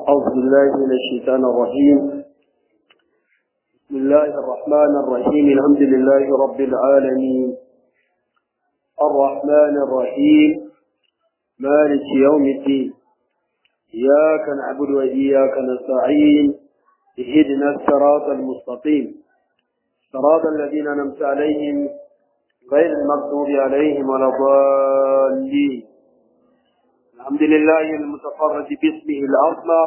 أعوذ بالله من الشيطان الرجيم بسم الله الرحمن الرحيم الحمد لله رب العالمين الرحمن الرحيم مالك يوم الدين إياك نعبد وإياك نستعين اهدنا الصراط المستقيم صراط الذين أنعمت عليهم غير المغضوب عليهم ولا الضالين الحمد لله المتفرد باسمه الأعظم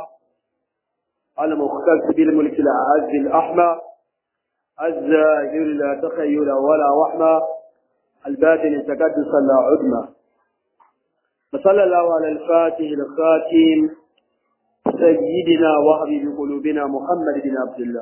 المختص بالملك الأعز الأحمى الزاهر لا تخيل ولا وحمى الباطن تقدس لا عدمى فصلى الله على الفاتح الخاتم سيدنا وحبيب قلوبنا محمد بن عبد الله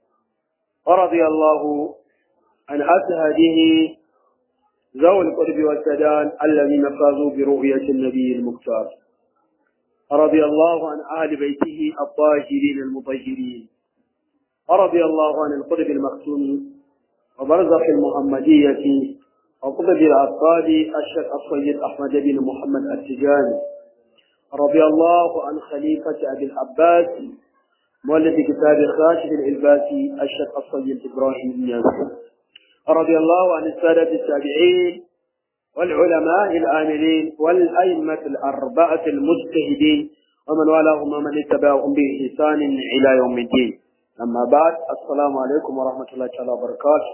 ورضي الله عن أسهده ذوي القرب والسدان الذين فازوا برؤية النبي المختار رضي الله عن أهل بيته الطاهرين المطهرين ورضي الله عن القرب المختوم وبرزخ المحمدية وقطب الأطفال الشيخ السيد أحمد بن محمد التجاني رضي الله عن خليفة أبي العباس مؤلف كتاب خاشف الإلباسي الشيخ السيد إبراهيم بن ياسر رضي الله عن السادة التابعين والعلماء الآمنين والأئمة الأربعة المجتهدين ومن والاهم ومن اتبعهم بإحسان إلى يوم الدين أما بعد السلام عليكم ورحمة الله تعالى وبركاته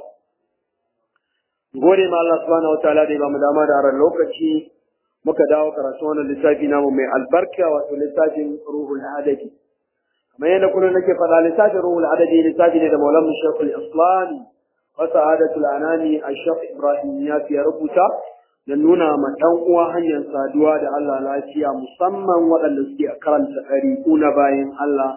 gode ma Allah subhanahu wa ta'ala da ya bamu dama da aran lokaci muka dawo karatu wannan littafi namu mai albarka wato littafin ruhul adadi kamar yadda kullum nake faɗa littafin ruhul adadi littafi ne da maulamu shekul islami wasa'adatul anani ashaq ibrahim ya fiye rubuta da nuna ma ɗan uwa hanyar saduwa da Allah lafiya musamman waɗanda suke karanta ɗariƙu na bayan Allah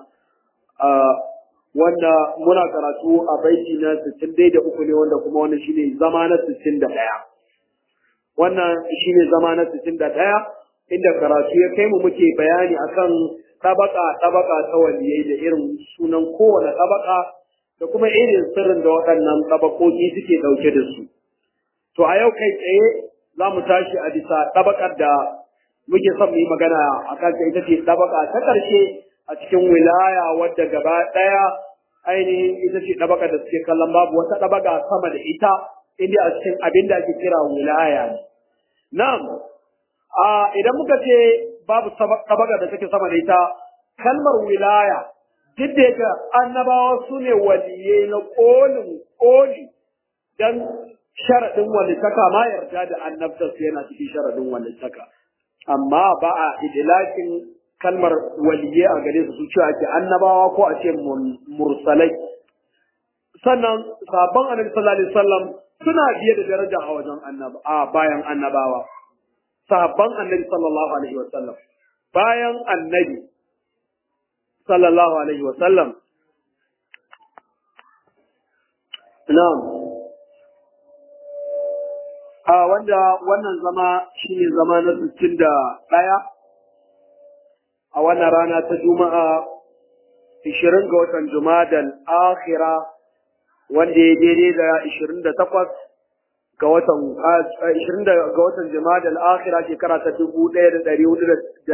wanda muna karatu a baiti na sittin dai da uku ne wanda kuma wannan shine zama na sittin da ɗaya wannan shine zama na sittin da ɗaya inda karatu ya kai mu muke bayani akan tabaka tabaka ta waliyai da irin sunan kowane tabaka da kuma irin sirrin da waɗannan tabakoki suke ɗauke da su to a yau kai tsaye za mu tashi a bisa tabakar da muke son mu yi magana a kan ita ce tabaka ta ƙarshe a cikin wilaya wadda gaba ɗaya ainihin ita ce ɗabaka da suke kallon babu wata ɗabaka sama da ita inda a cikin abin da ake kira wilaya ne. Na'am, idan muka ce babu ɗabaka da take sama da ita, kalmar wilaya duk da yake annabawa su ne waliye na ƙolin ƙoli don sharaɗin walittaka ma yarda da annabtarsu yana cikin sharaɗin walittaka. Amma ba a idilakin kalmar waliye a gare su su ce ake annabawa ko a ce mursalai sannan sabon annabi sallallahu alaihi wasallam suna biye da daraja a wajen annaba a bayan annabawa sabon annabi sallallahu alaihi wasallam bayan annabi sallallahu alaihi wasallam na'am a wanda wannan zama shine zama na 61 a wannan rana ta Juma'a 20 ga watan Jumadal Akhira wanda ya daidai da 28 ga watan 20 ga watan Jumadal Akhira shekara ta 1444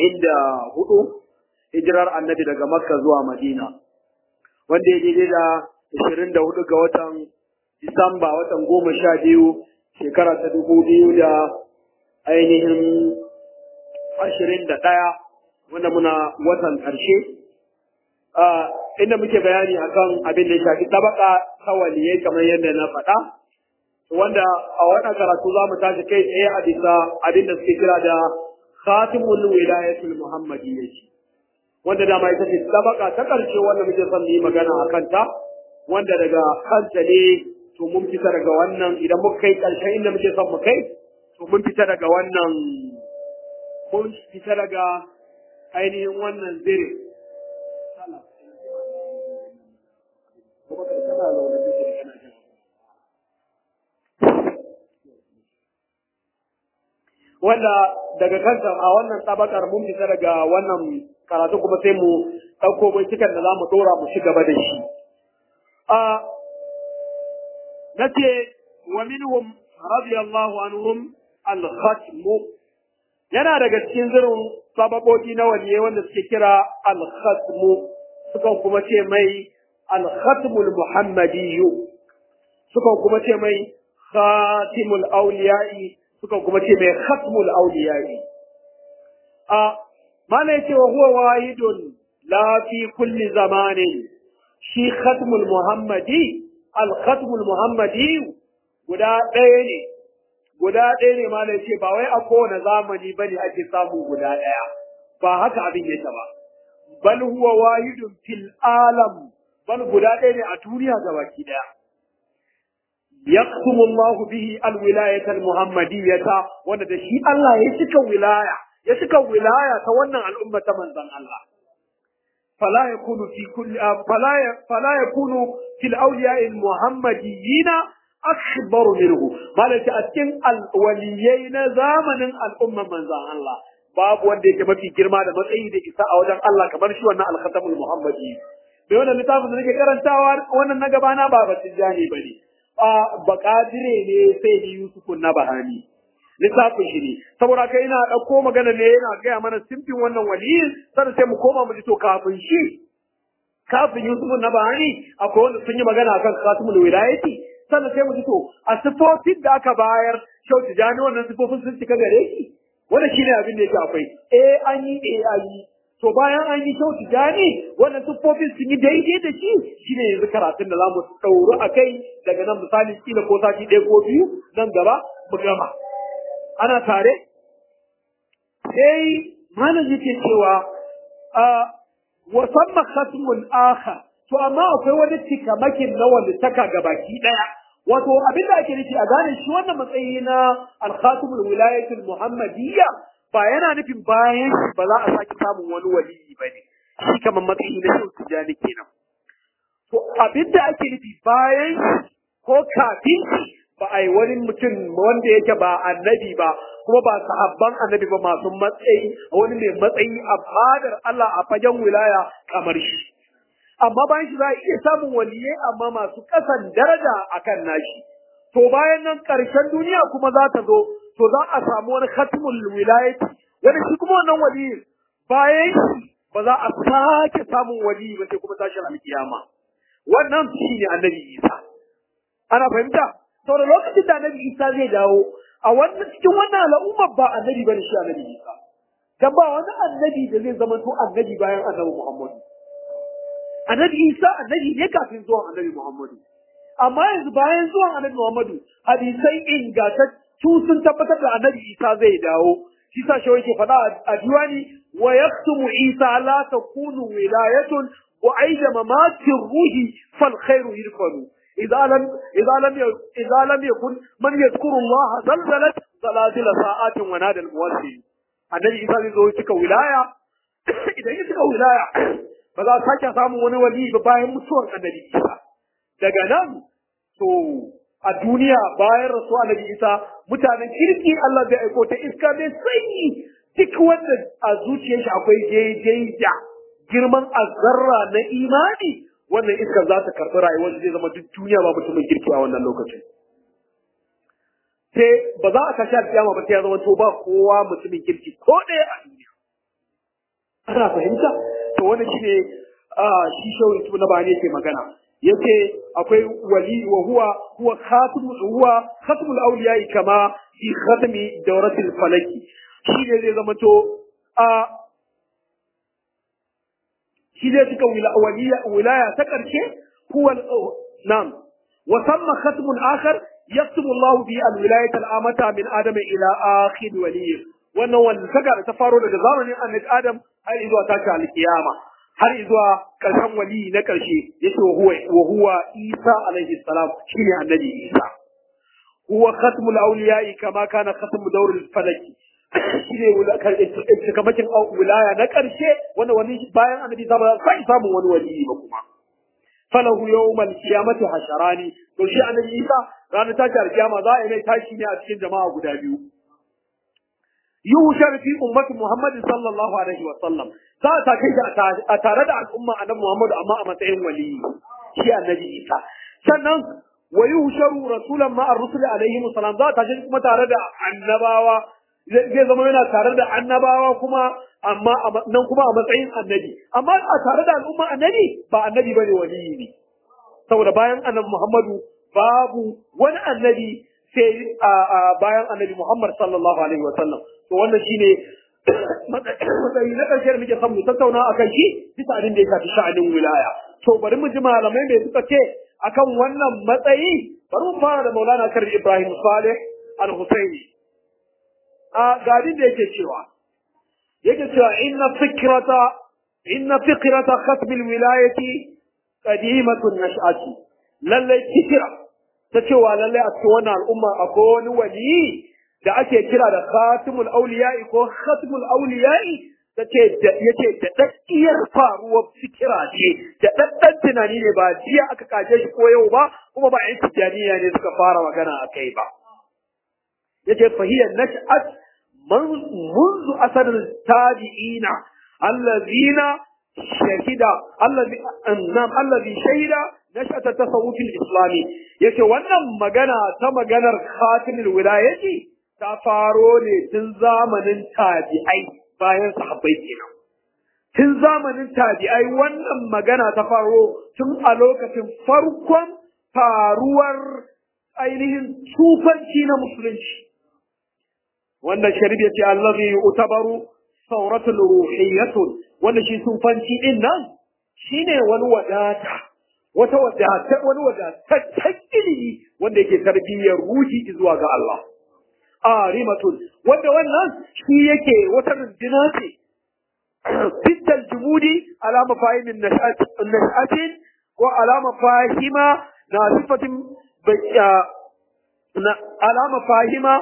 hijirar Annabi daga Makka zuwa Madina wanda ya daidai da 24 ga watan Disamba watan goma sha biyu shekara ta dubu biyu da ainihin ashirin da ɗaya wanda muna watan ƙarshe inda muke bayani akan abin da ya shafi tabaka ta waliyai kamar yadda na faɗa wanda a wannan karatu za mu tashi kai tsaye a bisa abin da suke kira da khatimul wilayatul muhammadiyya wanda dama ita ce tabaka ta ƙarshe wanda muke son yi magana a kanta wanda daga kanta ne to mun fita daga wannan idan muka kai ƙarshen inda muke son mu kai to mun fita daga wannan mun fita daga ainihin wannan zirin. Wanda daga kanta a wannan tabakar mun fita daga wannan karatu kuma sai mu ɗauko binciken da za mu ɗora mu ci gaba da shi. Na ce, wa minhum radiyallahu anhum al-khatmu yana daga cikin zirin sababobi na waliyai wanda suke kira al-khatmu sukan kuma ce mai al-khatmul muhammadiyyu sukan kuma ce mai khatimul awliya'i sukan kuma ce mai khatmul awliya'i a mana yace wa huwa wahidun la fi kulli zamanin shi khatmul muhammadi al-khatmul muhammadi guda ɗaya ne guda ɗaya ne ma ce ba wai a kowane zamani ba ne ake samu guda ɗaya ba haka abin yake ba bal huwa wahidun fil alam bal guda ɗaya ne a duniya gabaki ɗaya yaqtumu Allah bihi al-wilayata al-muhammadiyyata wanda da shi Allah ya cika wilaya ya cika wilaya ta wannan al'umma ta manzon Allah فلا يكون في كل فلا فلا يكون في الاولياء المحمديين اكبر منه مالك اتكن الوليين زمن الامه من زمان الله babu wanda yake mafi girma da matsayi da isa a wajen Allah kamar shi wannan al-khatamul muhammadi bai wannan littafin da nake karantawa wannan na gaba na baba tijani bane a bakadire ne sai ni Yusuf na bahani littafin shi ne saboda kai ina ɗauko magana ne yana gaya mana simfin wannan waliyin sannan sai mu koma mu ji to kafin shi kafin Yusuf na Bahani akwai wanda sun yi magana akan Khatimul Wilayati sannan sai mu ji to a sifofin da aka bayar Shau Tijani wannan sifofin sun cika gare shi wannan shine abin da yake akwai eh an yi eh an yi to bayan an yi Shau Tijani wannan sifofin sun yi daidai da shi shine yanzu karatun da zamu ɗauru a kai daga nan misali kila ko sati ɗaya ko biyu nan gaba mu gama ana tare sai malam yake cewa a wasamma khatmul akhar to amma akwai wani cikamakin na wanda taka gabaki daya wato abin da ake nufi a gane shi wannan matsayi na al-khatimul wilayatul muhammadiyya ba yana nufin bayan ba za a sake samun wani waliyi bane shi kamar matsayi na shi tijani kenan to abin da ake nufi bayan ko kafin ba a yi wani mutum wanda yake ba annabi ba kuma ba sahabban annabi ba masu matsayi wani mai matsayi a fadar Allah a fagen wilaya kamar shi amma bayan shi za a iya samun waliyai amma masu kasan daraja akan nashi to bayan nan ƙarshen duniya kuma za ta zo to za a samu wani khatmul wilayati wani shi kuma wannan waliyin bayan shi ba za a sake samun waliyi ba sai kuma tashin alkiyama wannan shine annabi Isa ana fahimta sau da lokacin da annabi isa zai dawo a wannan cikin wannan al'ummar ba annabi bane shi annabi isa dan ba wani annabi da zai zama to annabi bayan annabi muhammadu annabi isa annabi ne kafin zuwan annabi muhammadu amma yanzu bayan zuwan annabi muhammadu hadisai ingantattu sun tabbatar da annabi isa zai dawo shi sa shi yake faɗa a diwani wa yaktumu isa la takunu wilayatun wa aida mamatin ruhi fal khairu yirfanu إذا لم إذا لم إذا لم يكن من يذكر الله زلزلت زلازل ساعات ونادى الموسي النبي إذا زو cika wilaya idan ya cika wilaya ba za a sake samun wani wali ba bayan mutuwar annabi Isa daga nan to a duniya bayan rasu annabi Isa mutanen kirki Allah zai aiko ta iska mai sanyi duk wanda a zuciyar shi akwai daidai da girman azzarra na imani wannan iskar za ta karɓi rayuwar zai zama duk duniya ba mutumin kirki a wannan lokacin. Sai ba za a kashi alƙiyama ba sai ya zama to ba kowa mutumin kirki ko ɗaya a duniya. Ana fahimta? To wannan shi ne shi shawin tu na bani yake magana. Yace akwai wali wa huwa huwa khatim huwa khatmul awliya kama fi khatmi dawratil falaki. Shi ne zai zama to a shi zai cika wilaya ta ƙarshe huwa nam wa samma khatmun akhar yaktubu Allah bi al-wilayata al-amata min adam ila akhir waliy wannan wanda saka da ta faro daga zamanin annabi Adam har zuwa tashi al-kiyama har zuwa ƙarshen wali na ƙarshe yace huwa wa huwa Isa alaihi salam shine annabi Isa huwa khatmul awliya kama kana khatmu dawr al-falaki shi ne cikamakin wilaya na ƙarshe wanda wani bayan annabi ta ba sai samun wani wali ba kuma falahu yawmal qiyamati hasharani to shi annabi Isa ranar tashi alkiyama za a yi mai tashi ne a cikin jama'a guda biyu yushar fi ummati Muhammad sallallahu alaihi wa sallam za a take shi a tare da al'umma annabi Muhammad amma a matsayin wali shi annabi Isa sannan wa yuhsharu rasulan ma ar-rusul alaihi salam za ta tashi kuma tare da annabawa zai zama yana tare da annabawa kuma amma nan kuma a matsayin annabi amma a tare da al'umma annabi ba annabi bane waliyi ne saboda bayan annabi Muhammadu babu wani annabi sai bayan annabi Muhammad sallallahu alaihi wasallam to wannan shine matsayi na ƙarshe da muke son mu tattauna akan shi bisa abin da ya shafi sha'anin wilaya to bari mu ji malamai me suka ce akan wannan matsayi bari mu fara da Maulana Kar Ibrahim Saleh Al-Husaini a gadin da yake cewa yake cewa inna fikrata inna fikrata khatm al-wilayati qadimatun nash'ati lalle fikira ta cewa lalle a cikin wannan al'umma akwai wani wali da ake kira da khatimul awliya'i ko khatmul awliya'i tace yace da daddiyar faruwar fikira ce da daddan tunani ne ba jiya aka kaje shi ko yau ba kuma ba yan tijaniya ne suka fara magana akai ba yace fahiyar nash'at منذ أثر التابعين الذين شهد الذي نعم الذي شهد نشأة التصوف الإسلامي yake wannan magana ta maganar khatimul wilayati ta faro ne tun zamanin tabi'ai bayan sahabbai kenan tun zamanin tabi'ai wannan magana ta faro tun a lokacin farkon faruwar ainihin tufanci na musulunci wannan sharif ya ce allazi utabaru sauratul ruhiyyatun wanda shi sufanci din nan shine wani wadata wata wadata wani wadataccen ilimi wanda yake tarbiyyar ruhi zuwa ga Allah arimatun wanda wannan shi yake wata rundina ce fital jumudi ala mafahimin nashatin ko ala mafahima na sifatin ala mafahima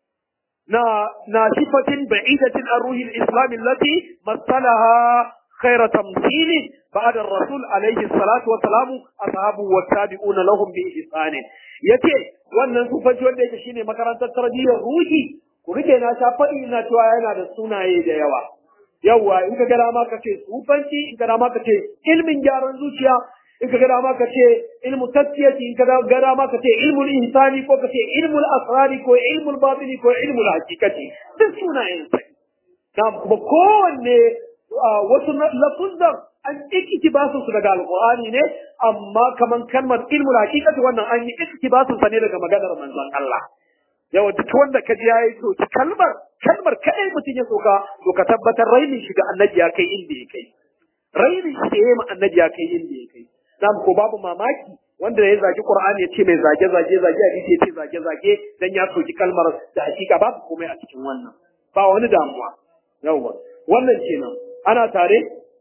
نا ناشفة بعيدة عن روح الإسلام التي مثلها خير تمثيل بعد الرسول عليه الصلاة والسلام أصحابه والتابعون لهم بإحسان yace wannan sufanci wanda yake shine makarantar tarbiyyar ruhi ku rike na sha faɗi ina cewa yana da sunaye da yawa yawa in ka ga dama ka ce sufanci in ka dama ka ce ilmin gyaran zuciya in ka ga dama ka ce ilmu tasfiyati in ka ga dama ka ce ilmul insani ko ka ce ilmul asrari ko ilmul batini ko ilmul hakikati duk sunayen sa na kuma kowanne wasu lafuzan an iktibasu su daga alqur'ani ne amma kaman kalmar ilmul hakikati wannan an yi iktibasu sa ne daga maganar manzon Allah yawa duk wanda ka ji yayi to kalmar kalmar kadai mutum ya soka to ka tabbatar rainin shi ga annabi ya kai inda ya kai rainin shi da yayi ma annabi ya kai inda ya kai nam ko babu mamaki wanda ya zagi Qur'ani ya ce mai zage zage zage hadisi ya ce zage zage dan ya soki kalmar da hakika babu komai a cikin wannan ba wani damuwa yawa wannan kenan ana tare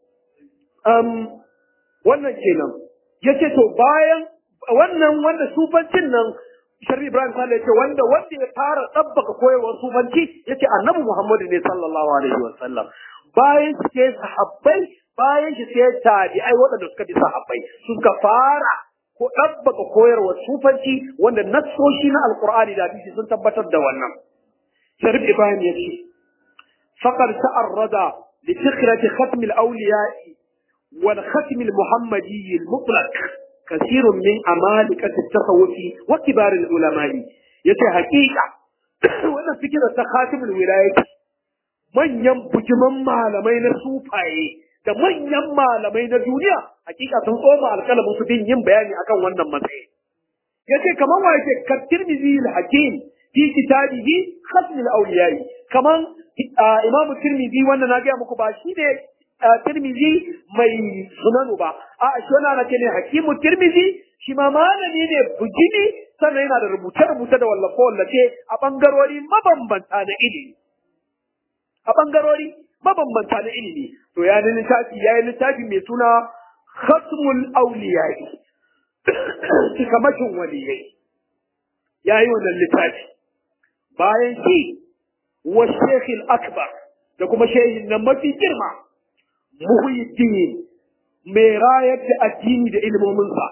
um wannan kenan yace to bayan wannan wanda sufancin nan Sharri Ibrahim Sale yace wanda wanda ya fara tabbaka koyarwar sufanci yace Annabi Muhammad ne sallallahu alaihi wasallam bayan sai sahabbai bayan shi sai tabi'ai waɗanda suka bi sahabbai suka fara ko ɗabbaka koyarwa sufanci wanda nassoshi na alqur'ani da hadisi sun tabbatar da wannan sharif ibrahim ya ce faqad ta'arrada li fikrati khatm al-awliya wal khatm al-muhammadi al-mutlaq كثير من أمالكة التصوف وكبار العلماء يتي حقيقة وانا فكرة تخاتم الولاية manyan bujiman malamai na sufaye da manyan malamai na duniya hakika sun tsoma alkalamin su bin yin bayani akan wannan matsayi yace kaman wa yake ka tirmizi al-hakim fi kitabihi khatm al-awliyai kaman imam tirmizi wanda na ga muku ba shi ne tirmizi mai sunanu ba a shi wannan ana ce ne hakimu tirmizi shi ma malami ne bujimi sannan yana da rubuce-rubuce da wallafe-wallafe a bangarori mabambanta na ilimi a ɓangarori mabambanta na ilimi to ya yi littafi ya yi littafi mai suna khatmul auliyai cikamakin waliyai ya yi wannan littafi bayan shi wa shekhil akbar da kuma shehin nan mafi girma muhyiddin mai rayar da addini da ilimominsa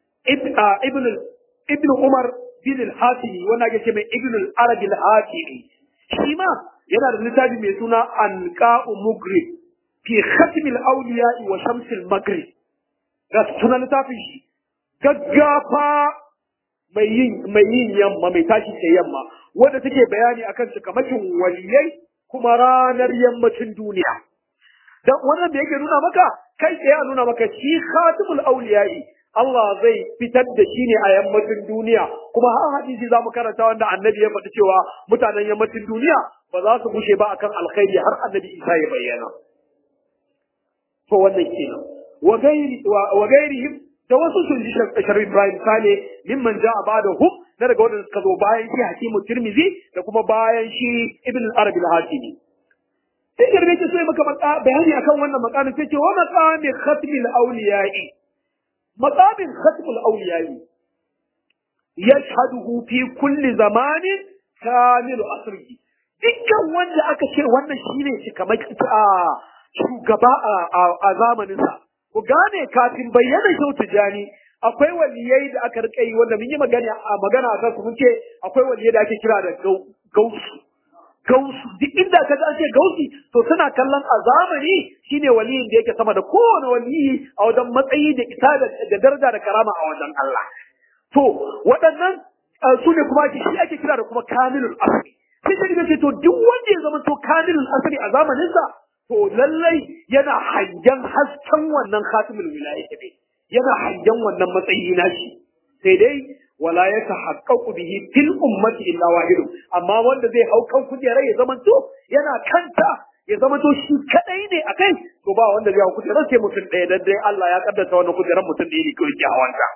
ibn umar bin al-hatimi wanda ake ce mai ibn al-arabi al-hatimi shi ma yana da littafi mai suna alqa'u mugrib fi khatm al-awliya wa shams al-maghrib da sunan littafin shi gaggafa mai yin mai yin yamma mai tashi ta yamma wanda take bayani akan cikamakin waliyai kuma ranar yammacin duniya dan wannan da yake nuna maka kai sai ya nuna maka shi khatimul awliya'i Allah zai fitar da shi ne a yammacin duniya kuma har hadisi zamu karanta wanda annabi ya faɗi cewa mutanen yammacin duniya ba za su bushe ba akan alkhairi har annabi Isa ya bayyana to wannan kenan wa gairi wa gairihim da wasu sun ji sharif Ibrahim Sale mimman ja'a ba'dahum na daga wanda suka zo bayan shi Hakimu Tirmidhi da kuma bayan shi Ibn al-Arabi al-Hakimi sai garbe ke so maka bayani akan wannan makamin sai ce wa maqami khatmil awliya'i maqamin khatmul awliya'i yashhaduhu fi kulli zamanin kamilu asrihi dukkan wanda aka ce wannan shine shi kamar a shugaba a zamanin sa ku gane kafin bayyana shau tijani akwai waliyai da aka rika yi wanda mun yi magana a magana akan su mun ce akwai waliyai da ake kira da gausu gausu duk inda ka an ce gausi to suna kallon a zamani shine waliyin da yake sama da kowane waliyi a wajen matsayi da isa da daraja da karama a wajen Allah to waɗannan su ne kuma shi ake kira da kuma kamilul asri sai shi ce to duk wanda ya zama to kamilul asri a zamaninsa to lallai yana hangen hasken wannan khatimul wilayati ne yana hangen wannan matsayi nashi sai dai wala ya tahaqqaqu bihi fil ummati illa wahid amma wanda zai hau kan kujerar ya zama to yana kanta ya zama to shi kadai ne akai to ba wanda zai hau kujerar sai mutum ɗaya dan dai Allah ya kaddasa wannan kujerar mutum ɗaya ne kawai ke hawanta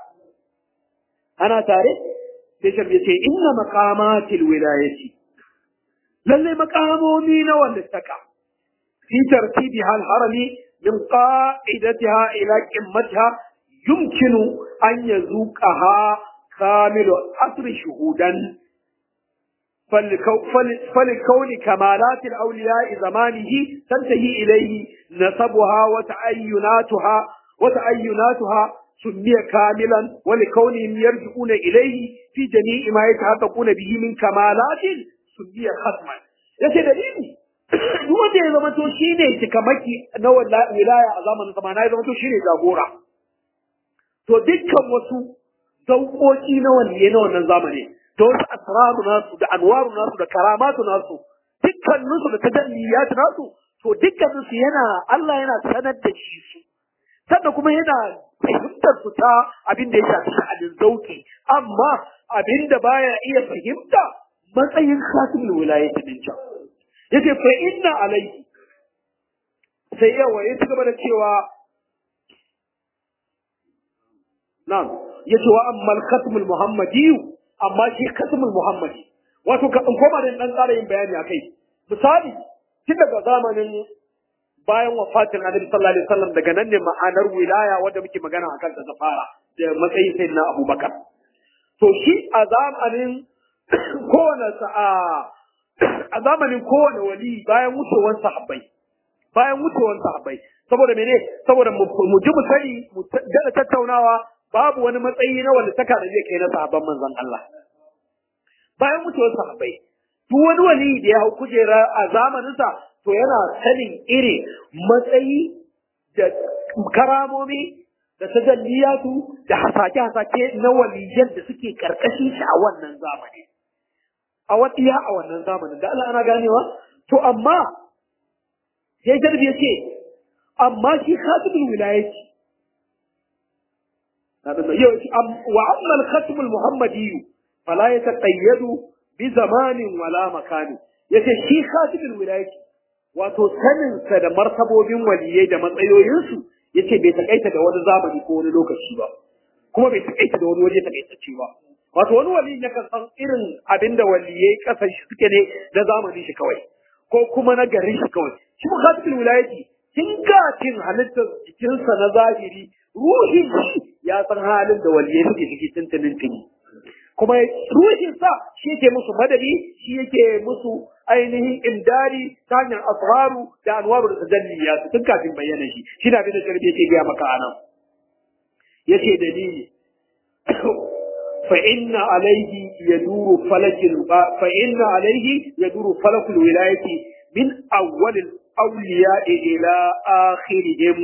ana tare sai sharbi ce inna maqamatil wilayati lalle maqamomi na wanda taka fi tartibiha al-harami min qa'idatiha ila qimmatiha yumkinu an yazuqaha كامل عصر شهودا فلكون كمالات الأولياء زمانه تنتهي إليه نسبها وتعيناتها وتعيناتها سمي كاملا ولكونهم يرجعون إليه في جميع ما يتحققون به من كمالات سمي ختما yace dalili duk wanda ya zama to shine cikamaki na wilaya a zamanin zamana ya zama to shine jagora to dukkan wasu sauƙoƙi na wanne na wannan zamani da wasu asraru nasu da anwaru nasu da karamatu nasu dukkaninsu da tajalliyat nasu to dukkaninsu yana Allah yana sanar da shi su sannan kuma yana fahimtar su ta abin da ya shafi sha'anin zauki amma abin da baya iya fahimta matsayin khatimul wilayati din can yace fa inna alayhi sai yawa ya ci gaba da cewa na'am yace wa ammal khatmul muhammadi amma shi khatmul muhammadi wato ka in koma da dan ƙara yin bayani akai misali tun daga zamanin bayan wafatin annabi sallallahu alaihi wasallam daga nan ne ma'anar wilaya wanda muke magana akan ta fara da matsayin sayyidina abubakar to shi a zamanin kowane sa'a a zamanin kowane wali bayan wucewar sahabbai bayan wucewar sahabbai saboda mene saboda mu ji mu sani mu da tattaunawa babu wani matsayi na wanda taka da zai kai na sahabban manzon Allah bayan mutuwar sahabbai duk wani wali da ya hau kujera a zamaninsa to yana sanin irin matsayi da karamomi da tajalliyatu da hasake-hasake na waliyan da suke karkashin shi a wannan zamani a watiya a wannan zamanin da Allah ana ganewa to amma sai jarbi ya ce amma shi khatibul wilayati وأما الختم المحمدي فلا يتقيد بزمان ولا مكان yace shi khatibul wilayati wato sanin sa da martabobin waliyai da matsayoyinsu yace bai takaita da wani zamani ko wani lokaci ba kuma bai takaita da wani waje takaitacce ba wato wani wali ya kan san irin abinda waliyai kasan shi suke ne na zamanin shi kawai ko kuma na garin shi kawai shi mu khatibul wilayati kin ga kin halittar jikinsa na zahiri ruhin shi ya san halin da waliyai suke ciki tuntunin tuni kuma ruhin sa shi yake musu madadi shi yake musu ainihin imdari ta hanyar asraru da anwaru da tajalliya su tun kafin bayyana shi shi na bin da sharbi yake gaya maka anan yace dalili fa inna alayhi yaduru falakil fa inna alayhi yaduru falakul wilayati min awwal al awliya ila akhirihim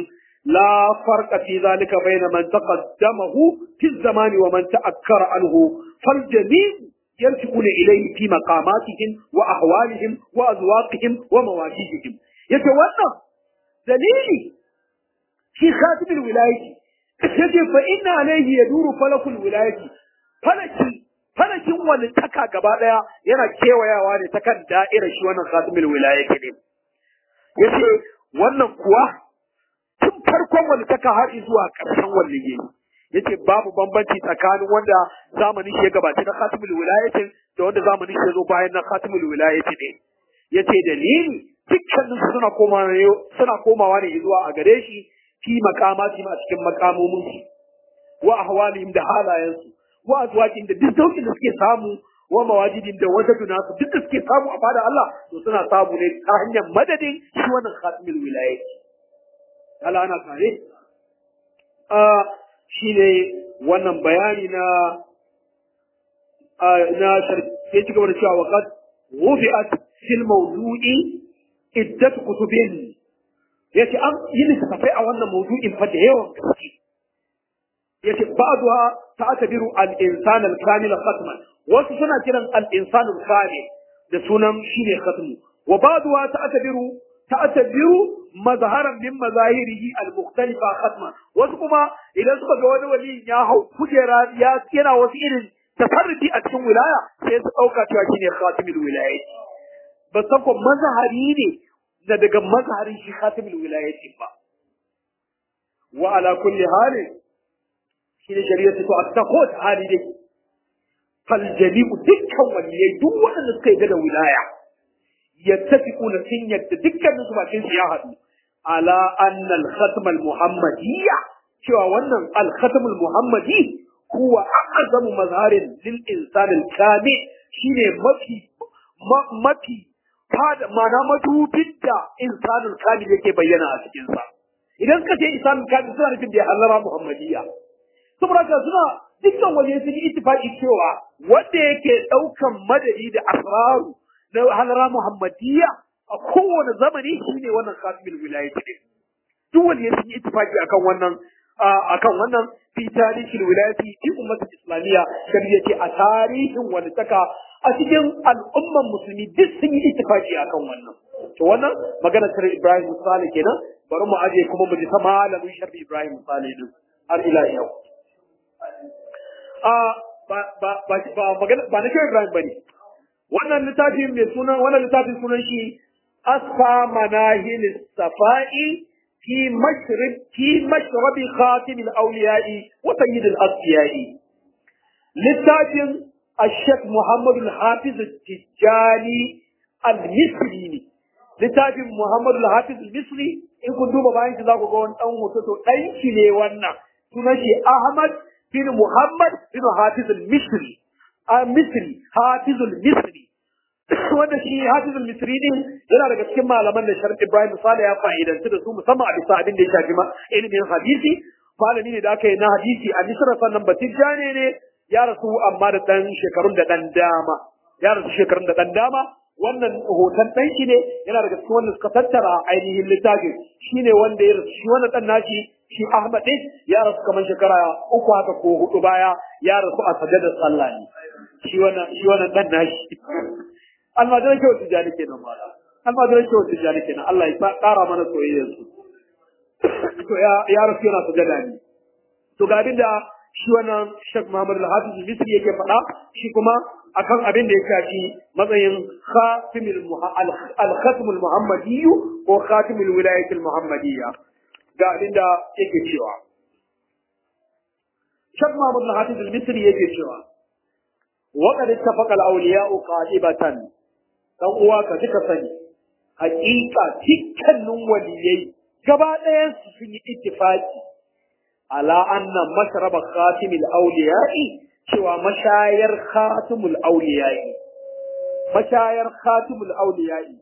la farqa fi zalika bayna man taqaddamahu fi zamani wa man ta'akkara anhu fal jami' yarji'una ilayhi fi maqamatihim wa ahwalihim wa azwaqihim wa mawaqifihim yace wannan dalili shi khatibul wilayati yace fa inna alayhi yaduru falakul wilayati falaki falakin wani taka gaba daya yana kewayawa ne ta kan da'irar shi wannan khatibul wilayati ne yace wannan kuwa tun farkon wani taka har zuwa ƙarshen waliyi yace babu bambanci tsakanin wanda zamanin shi ya gabaci na khatibul wilayati da wanda zamanin shi ya zo bayan na khatibul wilayati ne yace dalili dukkanin su suna komawa ne suna komawa ne zuwa a gare shi fi makamati a cikin makamomin su wa ahwalihim da halayensu wa azwajin da duk sauƙin da suke samu wa mawajidin da wata nasu duk da suke samu a fada Allah to suna samu ne ta hanyar madadin shi wannan khatimul wilayati Allah ana kare a shine wannan bayani na na sai ci gaba da cewa waqad wufi'at fil mawdu'i iddat kutubin yace an yi littafai a wannan mawdu'in fa da yawan gaske yace ba'dha ta'tabiru al-insan al-kamil khatman wasu suna kiran al-insan al-kamil da sunan shine khatmu wa ba'dha ta'tabiru ta'tabiru mazharan min mazahirihi al-mukhtalifa khatman wasu kuma idan suka ga wani wali ya hau kujera ya yana wasu irin tafarruti a cikin wilaya sai su dauka cewa shine khatimul wilayati ba san ko mazhari ne da daga mazharin shi khatimul wilayati ba wa ala kulli halin shi ne shari'a ta a ta ko ta hali dai fal jami'u dukkan waliyai duk waɗanda suka yi da wilaya yattafiquna sun yadda dukkanin su bakin su ya haɗu ala anna al khatm al muhammadiyya cewa wannan al khatm al muhammadi huwa a'zamu mazharin lil insan al kamil shine mafi mafi fada mana madubin da insanul kamil yake bayyana a cikin sa idan ka ce insanul kamil suna nufin da ya hallara muhammadiyya saboda haka suna dukkan waje sun yi ittifaqi cewa wanda yake daukan madadi da asraru na halara muhammadiyya a kowane zamani shine wannan khatibul wilayati din duk wanda sun yi ittifaqi akan wannan akan wannan fi tarihin wilayati fi ummatul islamiyya kan yace a tarihin wani taka a cikin al'umman musulmi duk sun yi ittifaqi akan wannan to wannan magana tare Ibrahim Salih kenan bari mu aje kuma mu ji ta malamin sharbi Ibrahim Salih din har ila yau ba na kyau Ibrahim ba ne. Wannan littafin mai sunan wannan littafin sunan shi Asfa Manahil Safa'i fi mashrib fi mashrabi khatim al-awliya'i wa sayyid al-asfiya'i. Littafin Ashek Muhammad al-Hafiz Tijjani al-Misri ne. Littafin Muhammad al-Hafiz al-Misri in kun duba bayan shi za ku ga wani ɗan hoto to ɗan shi ne wannan. Sunan shi Ahmad bin Muhammad bin Hafiz al-Misri a Misri Hafiz al-Misri wanda shi Hafiz al-Misri din yana daga cikin malaman da Sharif Ibrahim Sale ya fa'idantu da su musamman a bisa abin da ya shafi ma ilimin hadisi malami ne da aka yi na hadisi a Misra sannan Batijjane ne ya rasu amma da dan shekarun da dan dama ya rasu shekarun da dan dama wannan hoton dan shi ne yana daga cikin wanda suka tattara ainihin littafin shine wanda ya rasu shi wannan dan nashi shi Ahmad din ya rasu kamar shekara uku haka ko hudu baya ya rasu a sajadar sallah ne shi wannan shi wannan dan nashi almajiran kyau tijani kenan ba almajiran kyau tijani kenan Allah ya kara mana soyayyar su to ya ya rasu yana sajada ne to ga abin da shi wannan Sheikh Muhammad Al-Hafiz Misri yake faɗa shi kuma akan abin da ya shafi matsayin khatimul al-khatmul muhammadiyyu ko khatimul wilayatul muhammadiyya ga abin da yake cewa. Shak Mahmud al-Hafiz al-Misri yake cewa, Waƙar ittafaqa al-awliya'u qatibatan dan uwa ka duka sani haƙiƙa dukkanin waliyai gaba ɗayan su sun yi ittifaqi ala anna mashraba khatimul awliya'i cewa mashayar khatimul awliya'i mashayar khatimul awliya'i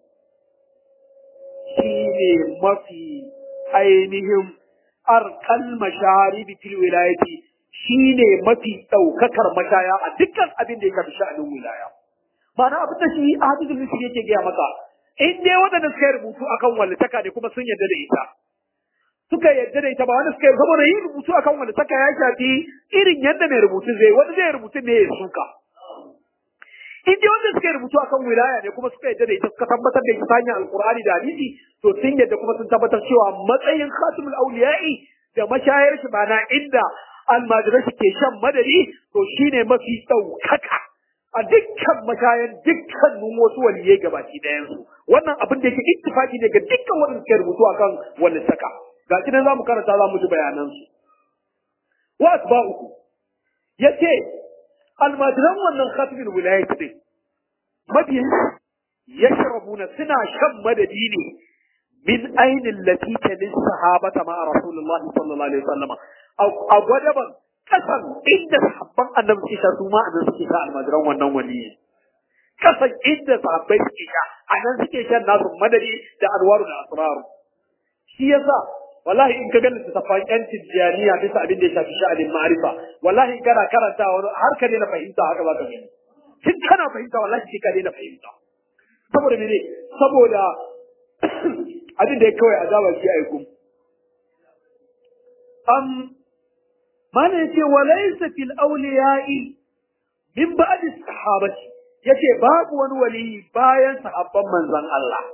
shine mafi ainihin arkal mashari fil wilayati shine mafi daukakar mashaya a dukkan abin da ya shafi sha'anin wilaya ma'ana abin da shi hadithul misri yake gaya maka in dai waɗanda suka rubutu akan wallitaka ne kuma sun yarda da ita suka yadda da ita ba wanda suka yi saboda yin rubutu akan wanda saka ya shafi irin yadda mai rubutu zai wani zai rubutu ne ya suka in dai wanda suka yi rubutu akan wilaya ne kuma suka yadda da ita suka tabbatar da ita ta hanyar alkur'ani da hadisi to sun yadda kuma sun tabbatar cewa matsayin khatimul auliya'i da mashayar shi ba na inda almajirai ke shan madadi to shine mafi ɗaukaka a dukkan mashayan dukkanin wasu waliyai gabaki ɗayansu wannan abin da yake ittifaki ne ga dukkan wanda suke rubutu akan wani saka ga shi nan zamu karanta za mu ji bayanansu wa asba'uhu yace almajiran wannan khatibul wilayat din mabiyan yashrabuna suna shan madadi ne min ainin lati talin sahabata ma rasulullahi sallallahu alaihi wasallam a gwadaban kasan inda sahabban annabi suke sha su ma anan suke sha almajiran wannan waliyi kasan inda sahabbai suke sha anan suke shan nasu madadi da alwaru da asraru shi yasa wallahi in ka ga littattafan yan tijjaniya bisa abin da ya shafi sha'anin ma'arifa wallahi in kana karanta wani har ka daina fahimta haka za ka gani tun kana fahimta wallahi sai ka daina fahimta saboda mene saboda abin da ya kawai azaba shi aikum am mana yace walaysa fil awliya'i min ba'di sahabati yace babu wani wali bayan sahabban manzon Allah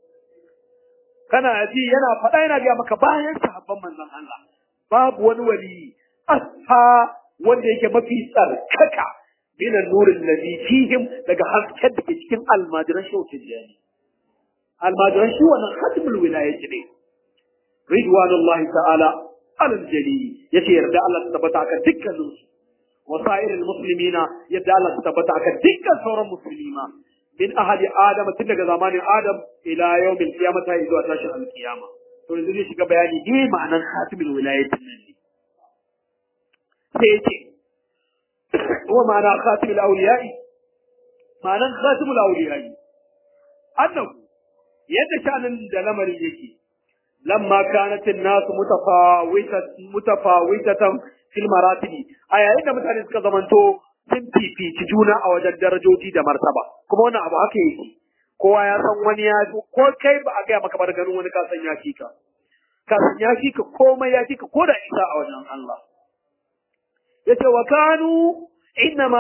kana ji yana faɗa yana ga maka bayan sahabban manzon Allah babu wani wali asfa wanda yake mafi tsarkaka min an-nurin ladhi fihim daga hasken da ke cikin almajiran shautin jani almajiran shi wannan khatibul wilayati ne ridwanullahi ta'ala alal jali yace yarda Allah ta tabbata akan dukkanin su wasairil muslimina yadda Allah ta tabbata akan dukkan sauran musulmima min ahadi adam tun daga zamanin adam ila yawmil qiyamah ta zuwa tashin alqiyama to yanzu ne shiga bayani ne ma'anar khatibul wilayatin nan ne sai yace wa ma'ana khatibul awliya'i ma'anar khatibul awliya'i annahu yadda shanin da lamarin yake lamma kanat an-nas mutafawitatan mutafawitatan fil maratibi a yayin da mutane suka zamanto sun fifici juna a wajen darajoji da martaba kuma wannan abu haka yake kowa ya san wani ya ko kai ba a gaya maka bar ganin wani ka san ya fi ka ka san ya fi ka komai ya fi ka ko da isa a wajen Allah yace wa kanu innama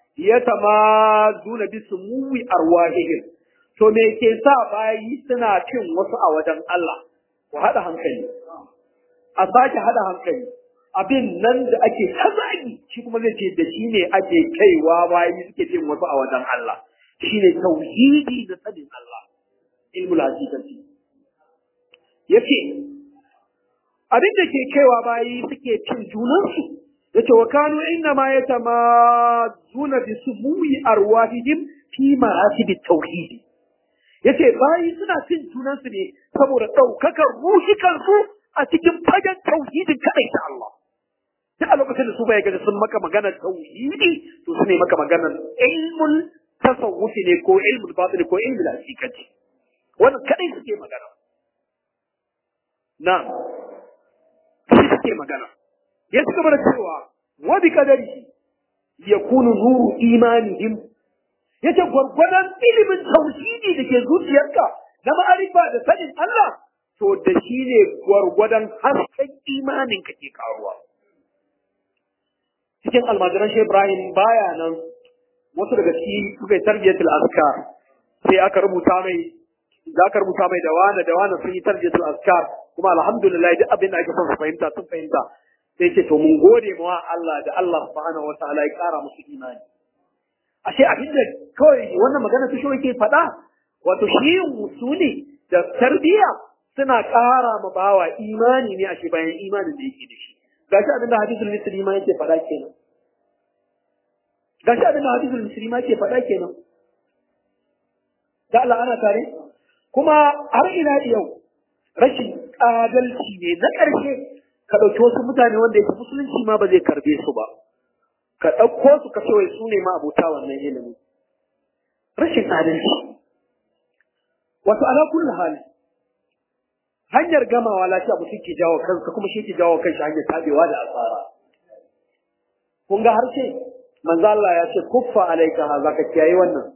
yatamazuna bisumuwi arwahihim to me ke sa bayi suna cin wasu a wajen Allah ku haɗa hankali a sake haɗa hankali abin nan da ake tazagi shi kuma zai ce da shi ne ake kaiwa bayi suke cin wasu a wajen Allah shi ne tauhidi da sanin Allah ilmul hakikati yace abin da ke kaiwa bayi suke cin junansu yace wa kanu inna ma yatamazuna bi sumuwi arwahihim fi maratib tauhidi yace bayi suna cin junansu ne saboda ɗaukakar ruhikansu a cikin fagen tauhidin kaɗai ta Allah. Duk a lokacin da su bai gaji sun maka maganar tauhidi to su ne maka maganar ilmul tasawufi ne ko ilmul batini ko ilmul hakikati. Wannan kaɗai suke magana. Na, shi suke magana. Ya suka mana cewa wa bi kadari yakunu nuru imanihim yace gwargwadon ilimin tauhidi da ke zuciyarka na ma'arifa da sanin Allah to da shi ne gwargwadon hasken imanin ka ke karuwa cikin almajiran shi Ibrahim baya nan wasu daga ciki suka yi tarbiyatul askar sai aka rubuta mai za ka rubuta mai da wani da wani sun yi tarbiyatul askar kuma alhamdulillah duk abin da ake son su fahimta sun fahimta sai ce to mun gode ma Allah da Allah subhanahu wa ta'ala ya kara musu imani ashe abin da kawai wannan magana ta shi ke faɗa wato shi musuli da tarbiyya suna ƙara ma bawa imani ne ashe bayan imanin da yake da shi gashi abin da hadisul misri ma yake faɗa kenan gashi abin da hadisul misri ma yake faɗa kenan da Allah ana tare kuma har ina yau rashin adalci ne na ƙarshe ka ɗauki wasu mutane wanda yake musulunci ma ba zai karbe su ba ka ɗauko su ka ce wai su ne ma abota wannan ilimin rashin adalci wato ala kullu hali hanyar gamawa lafiya mutum ke jawo kansa kuma shi ke jawo kanshi hanyar tabewa da asara kun ga harshe manzo Allah ya ce kuffa alaika ha zaka kiyaye wannan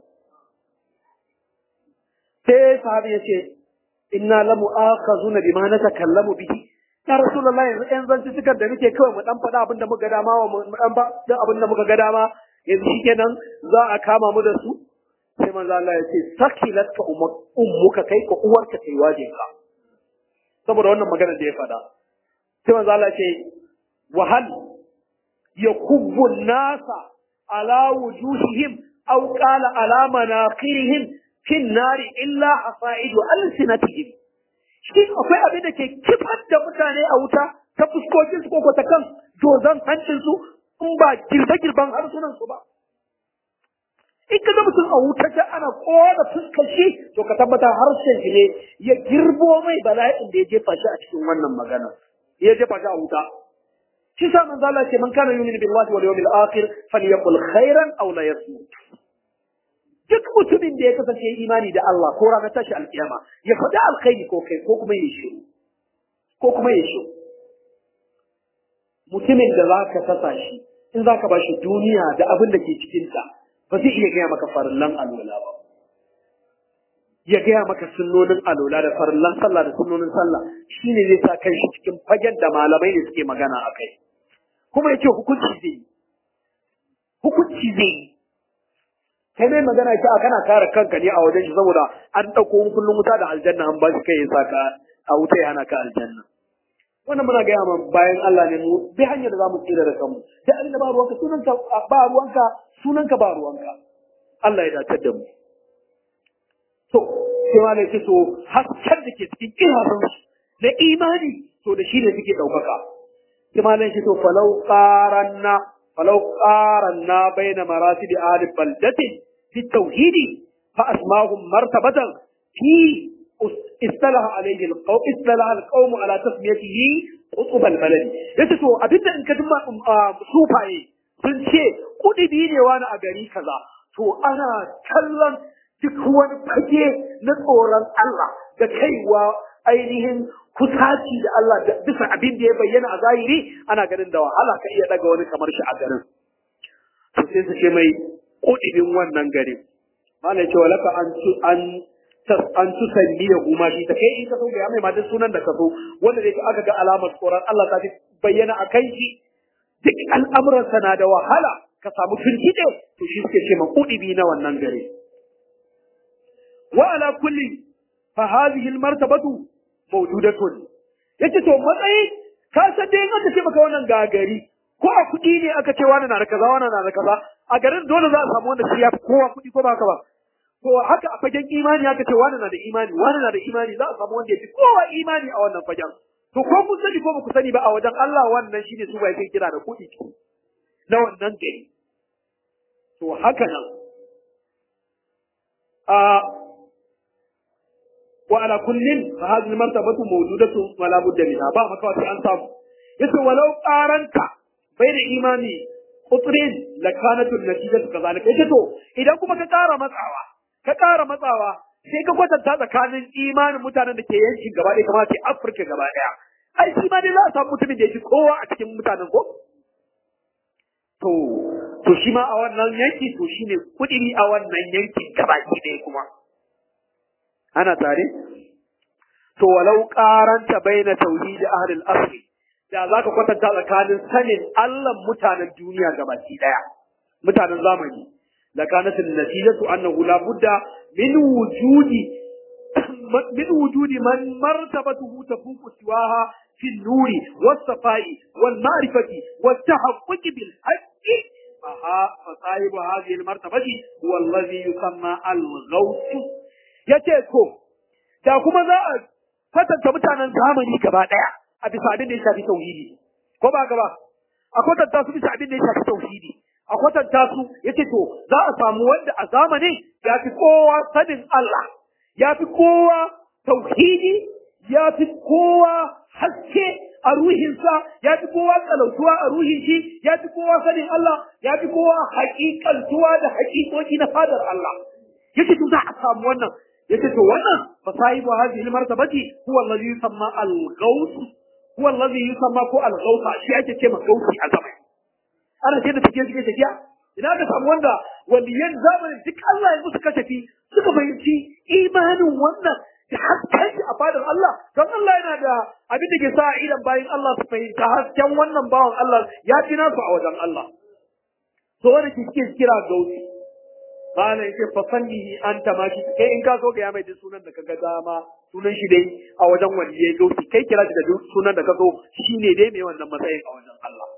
sai sahabi ya ce inna lamu akhazuna bima natakallamu bihi ya rasulullahi yanzu ɗan zanci cikar da muke kawai mu dan faɗa abin da muka dama wa mu dan ba dan abin da muka ga dama yanzu shikenan za a kama mu da su sai manzo Allah ya ce sakilatka ummuka kai ko uwarka kai wajinka saboda wannan magana da ya faɗa sai manzo Allah ce wahal yakubbu nasa ala wujuhihim aw qala ala manaqirihim fi nari illa hasaidu alsinatihim shi akwai abin da ke kifar da mutane a wuta ta fuskokin su ko ta kan dozan hancin su in ba girbe-girben harsunan su ba in ka ga mutum a wuta ta ana kowa fuskar shi to ka tabbata harshen shi ne ya girbo mai bala'in da ya jefa shi a cikin wannan magana ya jefa shi a wuta shi sa manzo Allah ce man kana yu'minu billahi wal yawmil akhir falyaqul khairan aw la yasmut duk mutumin da ya kasance imani da Allah ko ranar tashi alkiyama ya faɗi alkhairi ko kai ko kuma ya shiru ko kuma ya shiru mutumin da za ka sasa shi in za ka ba shi duniya da abin da ke cikinta ba zai iya gaya maka farillan alola ba ya gaya maka sunnonin alola da farillan sallah da sunnonin sallah shine zai sa kai shi cikin fagen da malamai ne suke magana a kai kuma ya ce hukunci zai yi hukunci zai yi kai mai magana ce a kana kare kanka ne a wajen shi saboda an ɗauko kullum wuta da aljanna an ba shi kai ya saka a wuta ya hana ka aljanna wannan muna gaya ma bayan Allah ne mu bi hanyar da zamu tsira da kanmu da abin da ba ruwanka sunanka ba ruwanka sunanka ba ruwanka Allah ya dace da mu to sai ma ne to hasken da ke cikin kirazan su na imani to da shi ne suke ɗaukaka sai ma ne to falau qaranna falau qaranna baina maratib ahli baldatin fi tauhidi fa asmahum martabatan fi استلح عليه القوم استلح القوم على تسميته قطب البلد yace to abinda in ka dimma sufaye sun ce kudibi ne wani a gari kaza to ana kallon duk wani fage na tsoron Allah da kaiwa ainihin kusaci da Allah da bisa abin da ya bayyana a zahiri ana ganin da wahala ka iya daga wani kamar shi a garin to sai su ce mai kudibin wannan gari malai ce walaka an an an tu sanniya kuma shi ta kai in ka so ga mai ma duk sunan da ka so wanda dai aka ga alamar tsoron Allah ta bayyana a kai shi duk al'amuransa na da wahala ka samu firgide to shi suke ce makudibi na wannan gare wa ala kulli fa hadhihi al martabatu mawjudatun yace to matsayi ka san dai in aka ce maka wannan gagari ko a kuɗi ne aka ce wani na da kaza wani na da kaza a garin dole za a samu wanda shi ya fi kowa kuɗi ko ba haka ba to haka a fagen imani haka ce wani na da imani wani na da imani za a samu wanda ya fi kowa imani a wannan fagen to ko kun sani ko ba ku sani ba a wajen Allah wannan shine su ba yake kira da kuɗi na wannan gari to haka nan a wa ala kullin fa hadhihi martabatu mawjudatu wa la budda minha ba maka wata an samu yace walau qaranta bayna imani qutrin lakanatu natijatu kazalika yace to idan kuma ka ƙara matsawa ka ƙara matsawa sai ka kwatanta tsakanin imanin mutanen da ke yankin gaba ɗaya kamar ce Afirka gaba ɗaya. Ai shi ma dai za a samu mutumin da ya fi kowa a cikin mutanen ko? To, to shi ma a wannan yanki to shi ne kuɗi a wannan yankin gaba ɗaya kuma. Ana tare? To walau ƙaranta bai na tauhidi ahlul asri da za ka kwatanta tsakanin sanin Allah mutanen duniya gabaki ɗaya, mutanen zamani. لكانت النتيجة أنه لا بد من وجود من وجود من مرتبته تفوق سواها في النور والصفاء والمعرفة والتحقق بالحق فصاحب هذه المرتبة هو الذي يسمى الغوث يتيكو da kuma za a kwatanta mutanen zamani gaba ɗaya a bisa abin da ya shafi tauhidi ko ba gaba a kwatanta su bisa abin da ya shafi tauhidi a kwatanta su yace to za a samu wanda a zamanin ya fi kowa sanin Allah ya fi kowa tauhidi ya fi kowa haske a ruhinsa ya fi kowa tsalautuwa a ruhin shi ya fi kowa sanin Allah ya fi kowa haƙiƙantuwa da haƙiƙoƙi na fadar Allah yace to za a samu wannan yace to wannan fa sahibu hadhihi almartabati huwa alladhi yusamma al-ghaus huwa alladhi yusamma ko al-ghausa shi ake ce ma gausi a zamanin ana ce da tafiya suke tafiya ina ka samu wanda waliyan zamanin duk Allah ya musu kashafi suka fahimci imanin wannan da hasken shi a fadar Allah don Allah yana da abin da ke sa idan bayan Allah su fahimta hasken wannan bawan Allah ya fi nasu a wajen Allah to wanda ke suke kira gausi malam yake fa fannihi anta ma shi kai in ka so ga ya mai duk sunan da kaga dama sunan shi dai a wajen waliyai gausi kai kira shi da duk sunan da ka so shine dai mai wannan matsayin a wajen Allah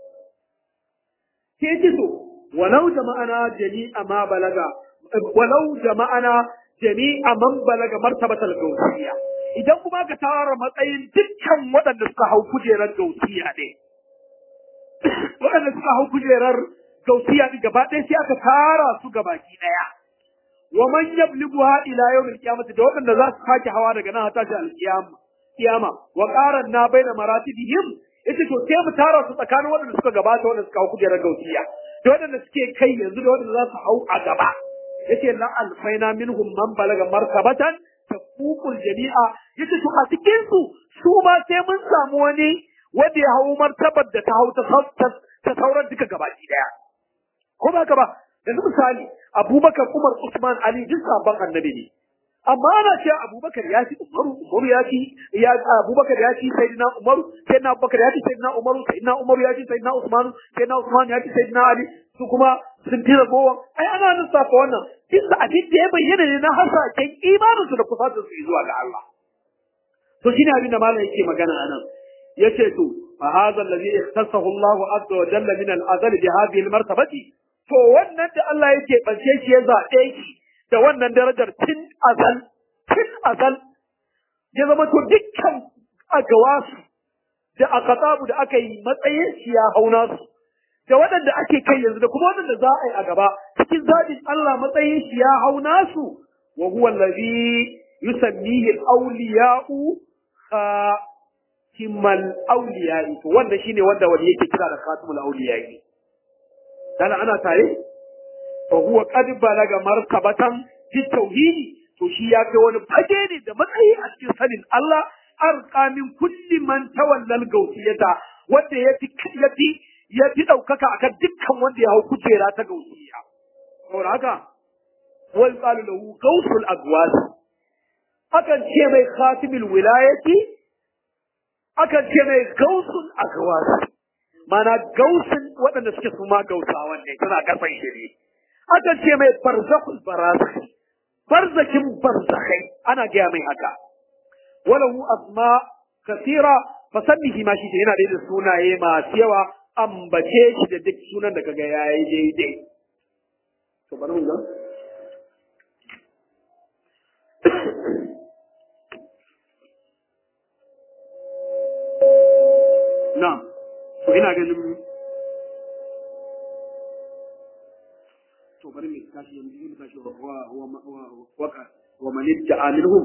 sai ce so walau jama'ana jami'a ma balaga walau jama'ana jami'a man balaga martabatal gausiyya idan kuma ka tara matsayin dukkan waɗanda suka hau kujerar gausiya ne waɗanda suka hau kujerar gausiya ne gaba ɗaya sai aka tara su gabaki ɗaya wa man yablibuha ila yawmil qiyamati da waɗanda za su sake hawa daga nan hata shi alqiyama kiyama wa qaran na baina maratibihim yace to sai mu tara su tsakanin waɗanda suka gabata waɗanda suka hau kujerar gausiya da waɗanda suke kai yanzu da waɗanda za su hau a gaba yace la alfaina minhum man balaga martabatan tafukul jami'a yace to a cikin su su ma sai mun samu wani wanda ya hau martabar da ta hau ta sauran duka gabaki daya ko ba ka ba yanzu misali abubakar umar usman ali duk sabon annabi ne amma ana cewa abubakar ya ci umaru umaru ya ci ya abubakar ya ci sayyidina umaru sayyidina abubakar ya ci sayyidina umaru sayyidina umaru ya ci sayyidina usman sayyidina usman ya ci sayyidina ali su kuma sun fi ragowa ai ana lissafa wannan bisa abin da ya bayyana ne na hasashen imanin su da kusatar su zuwa ga Allah to shine abin da malam yake magana anan yace to fa hadha alladhi ikhtasahu Allah azza wa jalla min al-azal bi hadhihi al-martabati to wannan da Allah yake bance shi ya zabe shi da wannan darajar tun azal tun azal ya zama to dukkan agawasu da akatabu da aka yi matsayin shi ya hauna su da waɗanda ake kai yanzu da kuma waɗanda za a yi a gaba cikin zaɓin Allah matsayin shi ya hauna su wa huwa allazi yusammihi al-awliya'u khatimal awliya'i to wanda shine wanda wani yake kira da khatimul awliya'i dan ana tare fa huwa qad balaga martabatan fi tauhidi to shi ya kai wani fage ne da matsayi a cikin sanin Allah arqa min kulli man tawallal gausiyata wanda ya fi ya fi ya fi daukaka akan dukkan wanda ya hau kujera ta gausiya saboda haka wal qalu lahu gausul agwas akan ce mai khatimul wilayati akan ce mai gausul agwas mana gausin waɗanda suke su ma gausawan ne suna karfan shi ne akan ce mai barzakul barazakh barzakin barzakai ana gaya mai haka walahu asma kasira fasannihi ma shi yana da sunaye masu yawa ambace shi da duk sunan da kaga yayi daidai to bari mun ga na to ina ganin to bari mu tashi yanzu mu tashi wa wa wa wa wa man idda'a minhum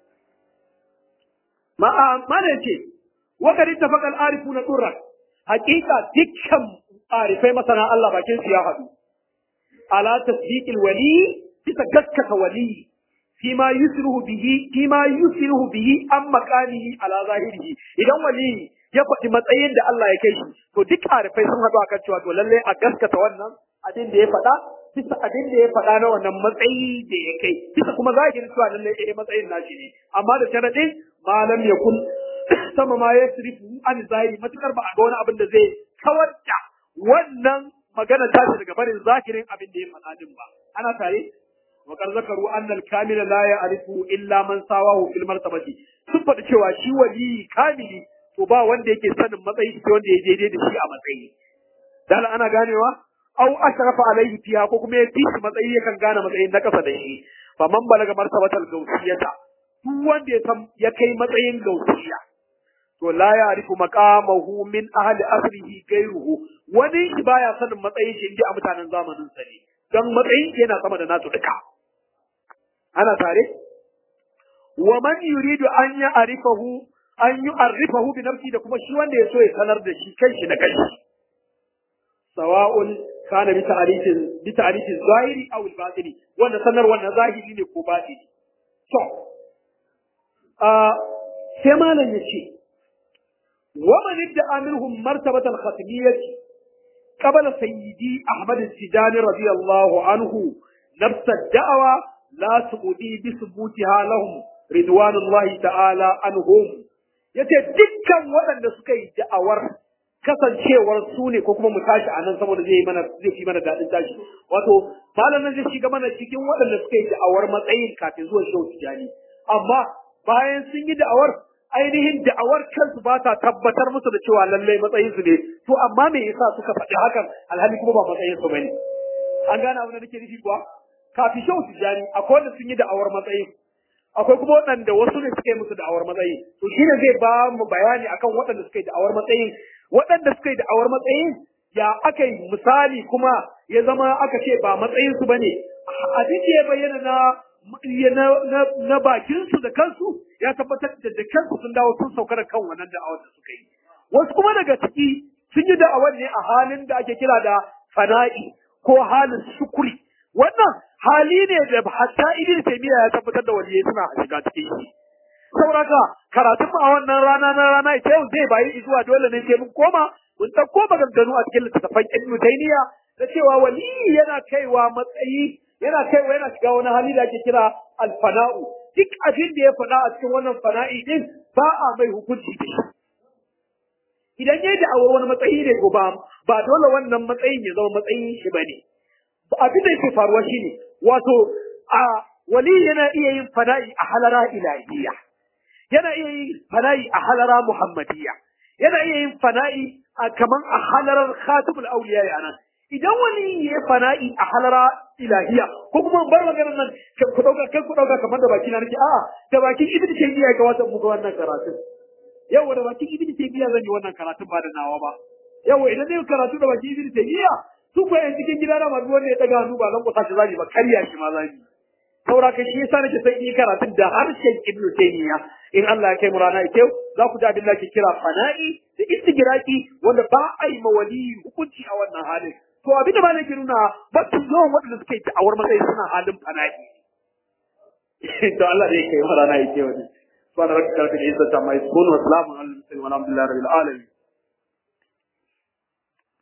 ma ma ne ce wa kad ittafaqa al-arifuna turra haqiqa dukkan arifai masana Allah bakin su ya hadu ala tasdiqil wali bisa gaskata wali fima yusruhu bihi fima yusruhu bihi an makanihi ala zahirihi idan wali ya faɗi matsayin da Allah ya kai shi to duk arifai sun haɗu akan cewa to lalle a gaskata wannan abin da ya faɗa bisa abin da ya faɗa na wannan matsayi da ya kai bisa kuma zahirin cewa lalle eh matsayin nashi ne amma da sharadin malam ya kun sama ma ya sirifu an zahiri matukar ba a ga wani abin da zai kawar da wannan magana tashi daga barin zahirin abin da ya faɗa din ba ana tare وقد ذكروا أن الكامل لا يعرف إلا من ساواه في المرتبة sun faɗi cewa shi wali kamili to ba wanda yake sanin matsayi shi wanda ya daidai da shi a matsayi dan ana ganewa au ashrafa alaihi fiha ko kuma ya fi shi matsayi yakan gane matsayin na kasa da shi fa man balaga martabatal gausiyata duk wanda ya san ya kai matsayin gausiya to la ya'rifu maqamahu min ahli asrihi gairuhu wani shi baya sanin matsayin shi inda a mutanen zamanin sa ne dan matsayin yana sama da nasu duka ana tare wa man yuridu an ya'rifahu an yu'arrifahu bi nafsi da kuma shi wanda ya so ya sanar da shi kai shi na kai sawa'un kana bi ta'rifin bi ta'rifin zahiri aw al-batini wanda sanar wannan zahiri ne ko batini to a sai malam yace wa man idda minhum martabat al-khatmiyyah qabla sayyidi ahmad al-tijani radiyallahu anhu nafs ad-da'wa la tuqdi bi thubutiha lahum ridwanullahi ta'ala anhum yace dukkan waɗanda suka yi da'awar kasancewar su ne ko kuma mu tashi a nan saboda zai mana zai fi mana daɗin tashi wato malam nan zai shiga mana cikin waɗanda suka yi da'awar matsayin kafin zuwa shehu tijani amma bayan sun yi da'awar ainihin da'awar kansu ba ta tabbatar musu da cewa lallai matsayin su ne to amma me yasa suka faɗi hakan alhali kuma ba matsayin su bane an gane abin da nake nufi kuwa kafin shehu tijani akwai wanda sun yi da'awar matsayin akwai kuma waɗanda wasu ne suka yi musu da'awar matsayi to shine zai ba mu bayani akan waɗanda suka yi da'awar matsayin waɗanda suka yi da'awar matsayin ya aka yi misali kuma ya zama aka ce ba matsayin su bane abin da ya bayyana na na na, na bakin su da kansu ya tabbatar da da kansu sun dawo sun sauka da kan wannan da'awar da suka yi wasu kuma daga ciki sun yi da'awar ne a halin da ake kira da fana'i ko halin sukuri wannan hali ne da hatta ibn taymiya ya tabbatar da waliyai suna shiga cikin shi sauraka karatun a wannan rana na rana ita yau zai bayi zuwa dole ne sai mun koma mun dauko maganganu a cikin littattafan ibn taymiya da cewa wali yana kaiwa matsayi yana kaiwa yana shiga wani hali da ake kira alfana'u duk abin da ya faɗa a cikin wannan fana'i din ba a mai hukunci da shi idan yayi da awar wani matsayi ne ko ba ba dole wannan matsayin ya zama matsayin shi bane abin da yake faruwa shine wato a wali yana iya yin fana'i a halara ilahiyya yana iya yin fana'i a halara muhammadiyya yana iya yin fana'i a kaman a halarar khatibul awliya ya nan idan wani ya yi fana'i a halara ilahiyya ko kuma bar maganar nan ku dauka kai ku dauka kamar da baki na nake a'a da bakin ibnu taymiya ga wata muku wannan karatun yau da bakin ibnu taymiya zan yi wannan karatun ba da nawa ba yau idan zai karatu da bakin ibnu taymiya su ko yan cikin gida na masu wanda ya daga hannu ba zan kusa shi zani ba karya shi ma zani saura ka shi yasa nake son yi karatun da harshen Ibn Taymiyyah in Allah ya kai mu rana ita za ku ji abin da ke kira fana'i da istigraki wanda ba a yi mawali hukunci a wannan halin to abin da malaka nuna ba su yawan waɗanda suke da'awar matsayi suna halin fana'i to Allah da ya kai mu rana ita wani subhana rabbika rabbil izzati amma yasifun wa salamun alal mursalin walhamdulillahi rabbil alamin